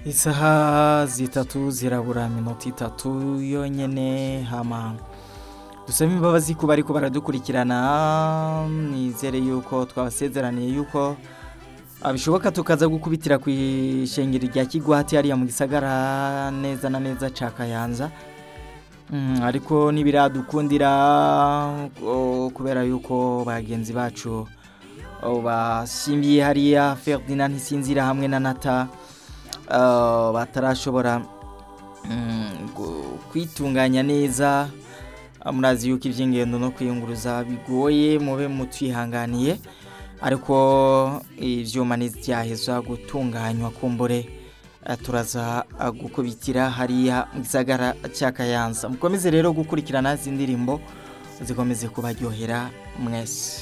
isaha zitatu zirabura minota itatu yonyene hama dusaba imbabazi ku bariko baradukurikirana nizere yuko twabasezeraniye yuko abishoboka tukaza gukubitira ku ishengero rya kigwati hariya mu gisagara neza na neza ca kayanza Mm, ariko nibiradukundira o, kubera yuko bagenzi bacu o, basimbiye hariya Ferdinand Ntisinzira hamwe na Nata uh, batarashobora mm, gu- kwitunganya neza murazi yuko ivy'ingendo no kwiyunguruza bigoye mube mutwihanganiye ariko ivyuma ntivyaheza gutunganywa kumbure eh, turaza eh, gukubitira hariya mu gisagara cya Kayanza mukomeze rero gukurikirana izi ndirimbo zikomeze kubaryohera mwese